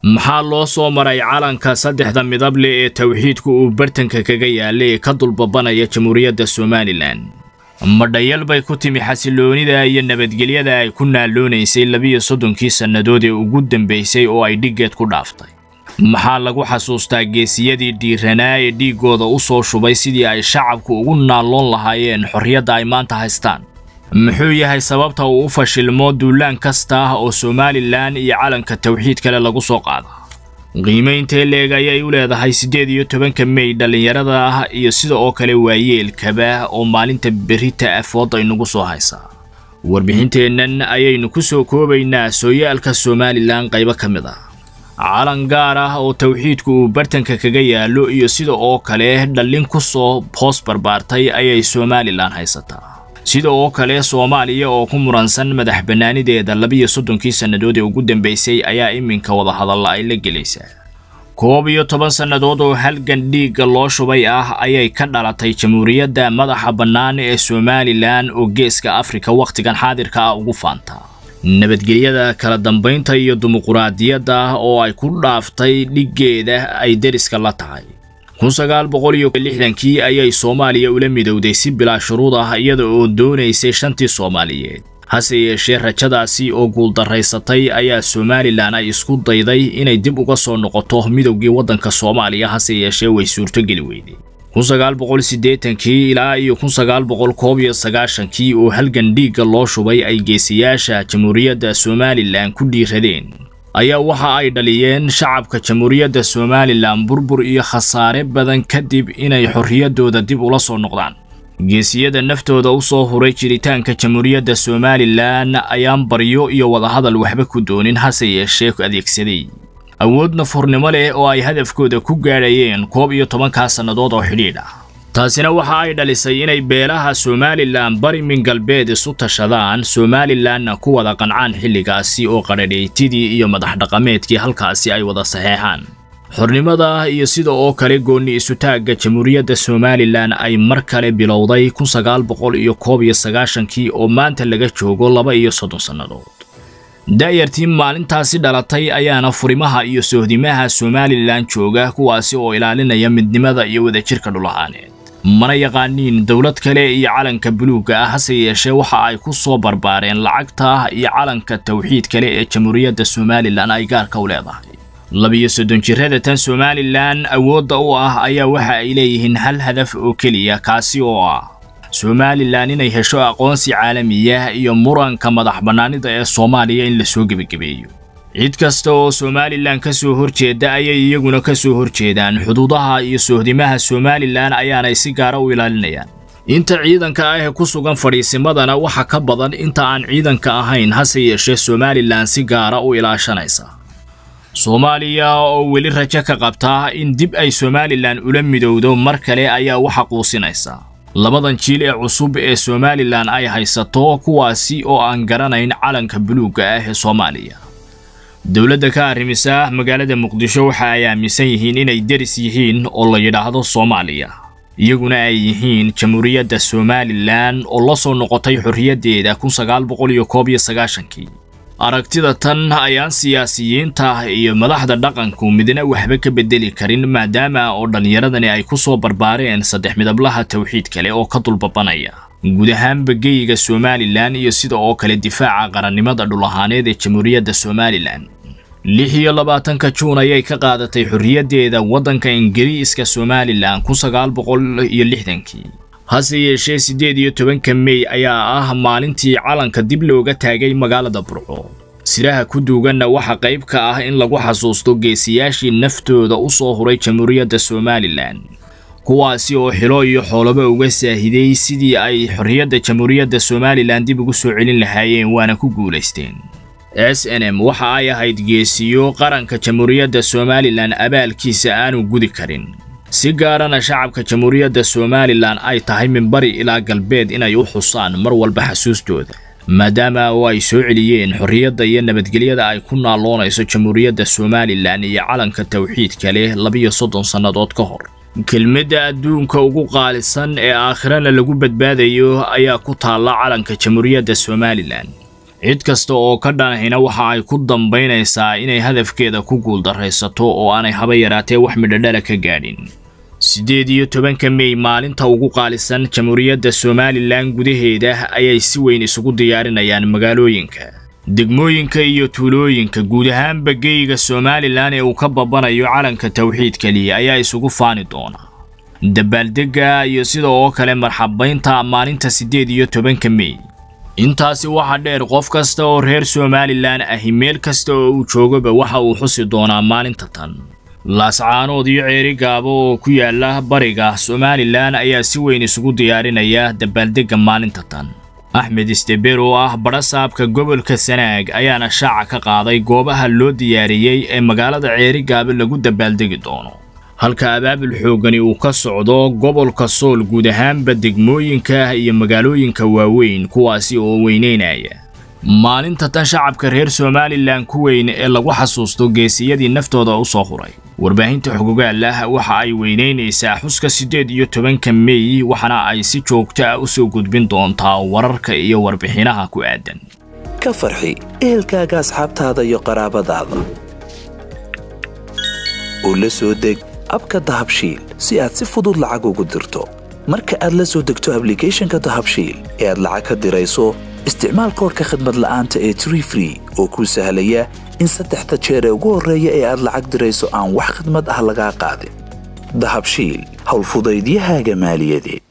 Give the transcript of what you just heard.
maxaa loo soo maray calanka saddexda midable ee tawxiidku uu bartanka kaga yaalla ee ka dulbabanaya jamhuuriyadda somalilan madhayal bay ku timi xasiloonida iyo nabadgelyada ay ku naaloonaysay labiyo soddonkii sannadood ee ugu dambaysay oo ay dhiggeed ku dhaaftay maxaa lagu xasuustaa geesiyadii dhiiranaa ee dhiiggooda u soo shubay sidii ay shacabku ugu naalloon lahaayeen xorriyadda ay maanta haystaan muxuu yahay sababta uu u fashilmo duulaan kasta ah oo somalilan iyo calanka tawxiid kale lagu soo qaada qiimayntee leeg ayay u leedahay siddeed iyo tobanka mey dhallinyarada ah iyo sida oo kale waayeelkaba oo maalinta berita afoodda inagu soo haysaa warbixinteennan ayaynu ku soo koobaynaa sooyaalka somalilan qaybo ka mid ah calan gaar ah oo tawxiidku uu bartanka kaga yaallo iyo sida oo kale dhallin ku soo hoos barbaartay ayay somalilan haysataa sida oo kale soomaaliya oo ku muransan madax bannaanideeda labiyo soddonkii sannadood ee ugu dambaysay ayaa iminka wadahadalla ay la gelaysaa koob iyo toban sannadood oo halgan dhiigga loo shubay ah ayay ka dhalatay jamhuuriyadda madaxa bannaan ee somalilan oo geeska afrika wakhtigan xaadirka ah ugu faantaa nabadgelyada kala dambaynta iyo dimuquraadiyadda oo ay ku dhaaftay dhiggeeda ay deriska la tahay kun sagaal boqol iyo lixdankii ayay soomaaliya ula midowday si bilaa shuruud ah iyada oo doonaysay shantii soomaaliyeed hase yeeshee rajadaasi oo guuldarraysatay ayaa somalilan ay isku dayday inay dib uga soo noqoto midowgii waddanka soomaaliya hase yeeshee way suurtogeli weyday kun sagaal boqol siddeetankii ilaa iyo kun sagaal boqol koob iyo sagaashankii oo halgan dhiigga loo shubay ay geesiyaasha jamhuuriyadda somalilan ku dhiiradeen ayaa waxa ay dhaliyeen shacabka jamhuuriyadda somalilan burbur iyo khasaare badan kadib inay xorriyaddooda dib ula soo noqdaan geesiyada naftooda u soo huray jiritaanka jamhuuriyadda somalilan ayaan baryo iyo wadahadal waxba ku doonin hase yeeshee adeegsaday awood nafurnimo leh oo ay hadafkooda ku gaadhayeen koob iyo tobankaa sannadood oo xidhiidh ah taasina waxa ay dhalisay inay beelaha somalilan bari min galbeed isu tashadaan somalilanna ku wada qancaan xilligaasi oo qadhadheytidii iyo madax dhaqameedkii halkaasi ay wada saxeexaan xornimada iyo sida oo kale goonni isutaagga jamhuuriyadda somalilan ay mar kale bilowday kun sagaal boqol iyo koob iyo sagaashankii oo maanta laga joogo laba iyo soddon sannadood da'yartii maalintaasi dhalatay ayaana furimaha iyo sohdimaha somalilan jooga kuwaasi oo ilaalinaya midnimada iyo wadajirka dhulahaaneed mana yaqaaniin dowlad kale iyo calanka buluugga ah hase yeeshee waxa ay ku soo barbaareen lacagta iyo calanka tawxiid kale ee jamhuuriyadda somalilan ay gaarka u leedahay labiyo soddon jirrada tan somalilan awoodda u ah ayaa waxa ay leeyihiin hal hadaf oo keliya kaasi oo ah somalilan inay hesho aqoonsi caalamiya iyo muranka madax bannaanida ee soomaaliya in lasoo gebagabeeyo cid kasta oo somalilan ka soo horjeeda ayay iyaguna ka soo horjeedaan xuduudaha iyo sohdimaha somalilan ayaanay si gaara u ilaalinayaan inta ciidanka ah ee ku sugan fadhiisimadana waxa ka badan inta aan ciidanka ahayn hase yeeshee somalilan si gaara u ilaashanaysa soomaaliya oo weli rajo ka qabta in dib ay somalilan ula midowdo mar kale ayaa waxa quusinaysa labadan jiil ee cusub ee somalilan ay haysato kuwaasi oo aan garanayn calanka buluugga ah ee soomaaliya dowladda ka arrimisa magaalada muqdisho waxa ay aaminsan yihiin inay deris yihiin oo la yidhaahdo soomaaliya iyaguna ay yihiin jamhuuriyadda somalilan oo la soo noqotay xorriyaddeeda kun sagaal boqol iyo koob iyo sagaashankii aragtida tan ayaan siyaasiyiinta iyo madaxda dhaqanku midna waxba ka bedeli karin maadaama oo dhallinyaradani ay ku soo barbaareen saddex midablaha tawxiid kale oo ka dulbabanaya guud ahaanba geyga somalilan iyo sida oo kale difaaca qarannimada dhul ahaaneed ee jamhuuriyadda somalilan lix iyo labaatanka juun ayay ka qaadatay xorriyaddeeda waddanka ingiriiska somalilan kun sagaal boqol iyo lixdankii hase yeeshee siddeed iyo tobanka mey ayaa ah maalintii calanka dib looga taagay magaalada burco siraha ku duuganna waxa qayb ka ah in lagu xasuusto geesiyaashii naftooda u soo huray jamhuuriyadda somalilan kuwaasi oo xilo iyo xoolaba uga saahiday sidii ay xorriyadda jamhuuriyadda somalilan dib ugu soo celin lahaayeen waana ku guulaysteen s n m waxa ay ahayd geesiyo qaranka jamhuuriyadda somalilan abaalkiisa aanu gudi karin si gaarana shacabka jamhuuriyadda somalilan ay tahay min bari ilaa galbeed inay u xusaan mar walba xasuustooda maadaama oo ay soo celiyeen xorriyadda iyo nabadgelyada ay ku naalloonayso jamhuuriyadda somalilan iyo calanka tawxiidka leh labiyo soddon sannadood ka hor kelmadda adduunka ugu qaalisan ee aakhirana lagu badbaadayo ayaa ku taalla calanka jamhuuriyadda somalilan cid kasta oo ka dhanahina waxa ay ku dambaynaysaa inay hadafkeeda ku guuldarraysato oo aanay haba yaraatee wax midhodhala ka gaadhin siddeed iyo tobanka mey maalinta ugu qaalisan jamhuuriyadda somalilan gudaheeda ayay si weyn isugu diyaarinayaan magaalooyinka degmooyinka iyo tuulooyinka guud ahaanba geyga somalilan ee uu ka babanayo calanka tawxiid keliya ayaa isugu faani doona dabaaldegga iyo sida oo kale marxabaynta maalinta siddeed iyo tobanka mey intaasi waxaa dheer qof kasta oo reer somalilan ahi meel kasta oo uu joogoba waxa uu xusi doonaa maalinta tan laascaanood iyo ceeri gaabo oo ku yaala bariga somalilan ayaa si weyn isugu diyaarinaya dabaaldegga maalinta tan axmed isteber oo ah badhasaabka gobolka sanaag ayaana shaaca ka qaaday goobaha loo diyaariyey ee magaalada ceeri gaabo lagu dabaaldegi doono halka abaabul xooggani uu ka socdo gobolka sool guud ahaanba degmooyinka iyo magaalooyinka waaweyn kuwaasi oo weyneynaya maalinta tan shacabka reer somalilan ku weyn ee lagu xasuusto geesiyadii naftooda u soo huray warbaahinta xogogaal ah waxa ay weyneynaysaa xuska siddeed iyo tobanka mey waxaana ay si joogto ah u soo gudbin doontaa wararka iyo warbixinaha ku aadan ka farxi ehelkaaga asxaabtaada iyo qaraabadaada oo la soo deg abka dahabshiil si aad si fudud lacag ugu dirto marka aad la soo degto ablicathonka dahabshiil ee aad lacag ka dirayso isticmaal koorka khadmad la'aanta ee tree free oo kuu sahlaya in saddexda jeer ee ugu horreeya ee aad lacag dirayso aan wax khadmad ah lagaa qaadin dahabshiil howlfudaydiyahaaga maaliyadeed